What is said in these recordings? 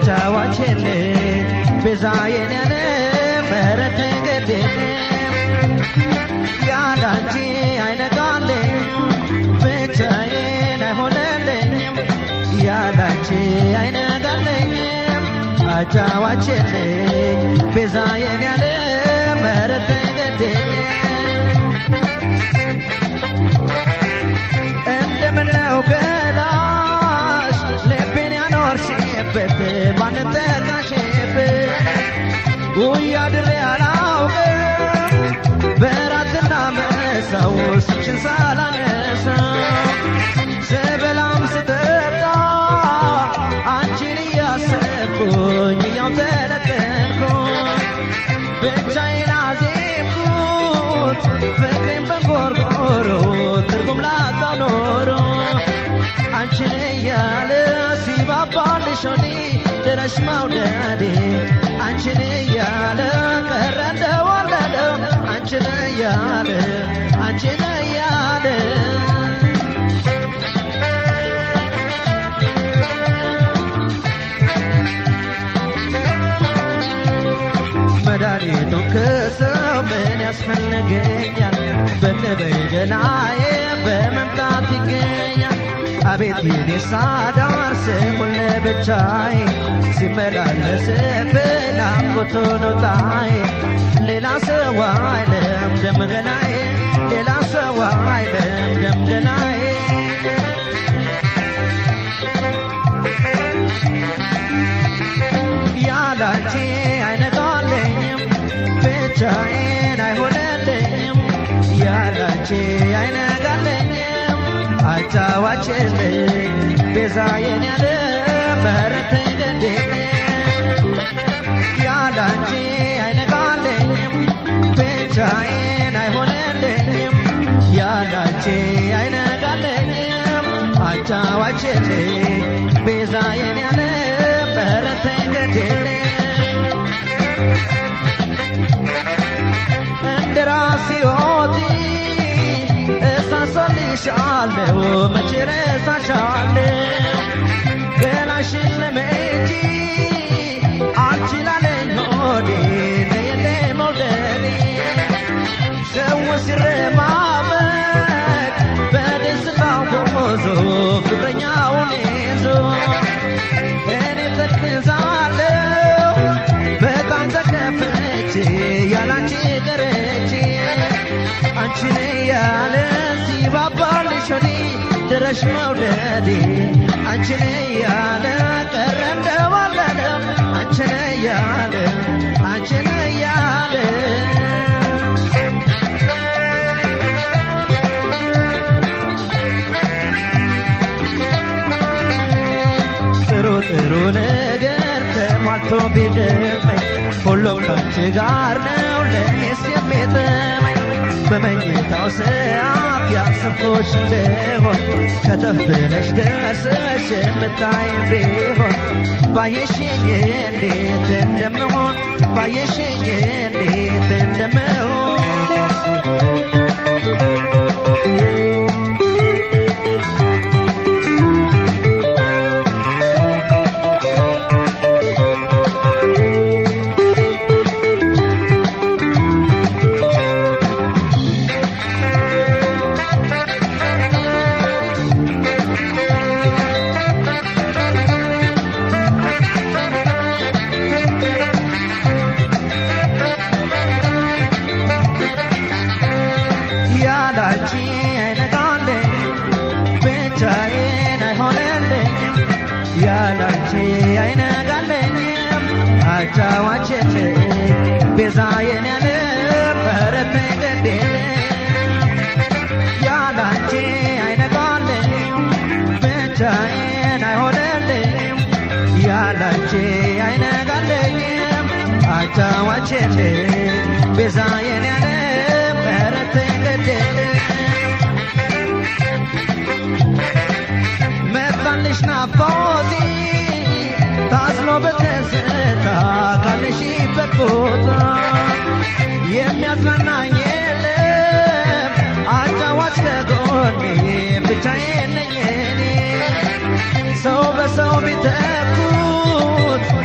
አጫዋችልኝ ቤዛዬን ያለ ምህረት ገድል ያላንቺ አይነጋልኝ ብቻዬን አይሆንልኝም ያላንቺ አይነጋልኝም አጫዋችልኝ ቤዛዬን ያለ ምህረት ገድል እንደምነው ገላሽ ልቤን ያኖርሽበት ባንጠጋሽበት ውይ አድሬ አላውቅም በራትና መሰው ስምሽን ሳላነሳው ስበላም ስጠጣ አንቺን እያሰብኩኝ እያው ተለጠንኩኝ ብቻዬን አዜምኩት ፍቅሬን በንጎርጎሮ ትርጉም ላጣው ኖሮ አንቺን እያለ ሲባባልሽ ወዲ ድረሽ መውደዴ አንቺን እያለ ቀረ እንደወለደ አንቺን እያለ አንቺን እያለ መድኃኒቱን ከሰው ምን ያስፈልገኛል? በነበይ ገላዬ በመምጣት ይገኛል። አቤት የኔ ሳዳር ስሙን ለብቻዬ ሲመላለስብኝ ናፍቆቱ ነው ጣዬ ሌላ ሰው አይለም ደም ገላዬ ሌላ ሰው አይለም ደም ገላዬ ያላንቺ አይነጋለኝም ብቻዬን አይሆንልኝም ያላንቺ አይነጋለኝም አጫዋችልኝ ቤዛዬን ያለ ምህረትህ ገድል ያላንቺ አይነጋለኝም ብቻዬን አይሆንልኝም ያላንቺ አይነጋለኝም አጫዋችልኝ ቤዛዬን ያለ ምህረትህ ገድል እንደ ራሴ ሕይወቴ እሳሳልሻለሁ መቼ ረሳሻለሁ ገላሽን ለመጂ አልችላለኝ ሆዴ ለየለ መውደዴ ሰው ሲረማመድ በደስታው ጎዞ ፍቅረኛውን ይዞ እኔ ተክዛለሁ በጣም ተከፍቼ ያላንቺ ቀረቼ አንቺን ያለ ሲባባልሽ ወዲ ድረሽ መውደዴ አንቺን ያለ ቀረ እንደባለለ አንቺን ያለ አንቺን ያለ ጥሩ ጥሩ ነገር ተሟልቶ ቢደመኝ ሁሉም ከአንቺ ጋር ነው ለእኔስ የሚጥመኝ በመኝታው ሰዓት ያሰብኩሽ እንደሆን ከተፍ ብለሽ ደርሰሽ የምታይ ቢሆን ባየሽኝ እንዴት እንደምሆን ባየሽኝ እንዴት እንደምሆን ያላንቺ አይነጋለኝ ብቻዬን አይሆንልኝም ያላንቺ አይነጋለኝም አጫዋችን ቤዛዬን ያለ ምህረት ገድል ያላንቺ አይነጋለኝም ብቻዬን አይሆንልኝም ያላንቺ አይነጋለኝም አጫዋችን ቤዛዬን ያለ ምህረት ገድል መጣልሽ ናፍቆቴ ታዝሎ በትዝታ ካለሽበት ቦታ የሚያጽናናኝ የለም አጫዋች ከጎኔ ብቻዬን ነኝ እኔ ሰው በሰው ቢተኩት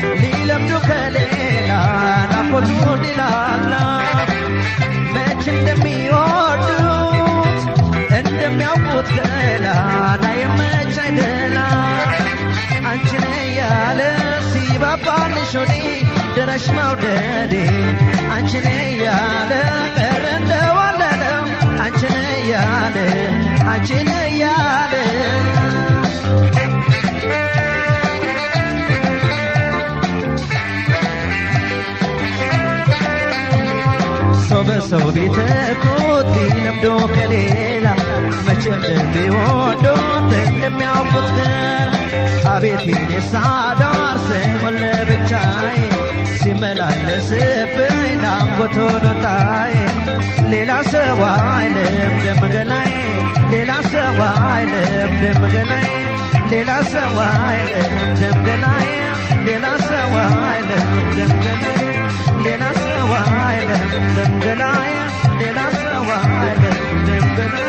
አላ መች እንደሚወዱት እንደሚያውቁት ገላ ላይ መች አይደላ አንቺን ያለ ሲባባልሽ ወዴ ድረሽ መውደዴ አንቺን ያለ ቀረ እንደዋለለም አንቺን ያለ አንቺን ያለ ሰው በሰው ቤት ኮት ለምዶ ከሌላ መቼም እንደሚወዱት እንደሚያውቁት ግን አቤት የኔሳ ዳር ስሙን ለብቻዬ ሲመላለስብኝ ናፍቆት ሆኖታዬ ሌላ ሰው አይልም ደምገናዬ ሌላ ሰው አይልም ደምገናዬ ሌላ ሰው አይልም ደምገናዬ ሌላ ሰው አይልም ደምገናዬ ሌላ ሰው አይልም ደምገናዬ ሌላ ሰው አይልም ደምገናዬ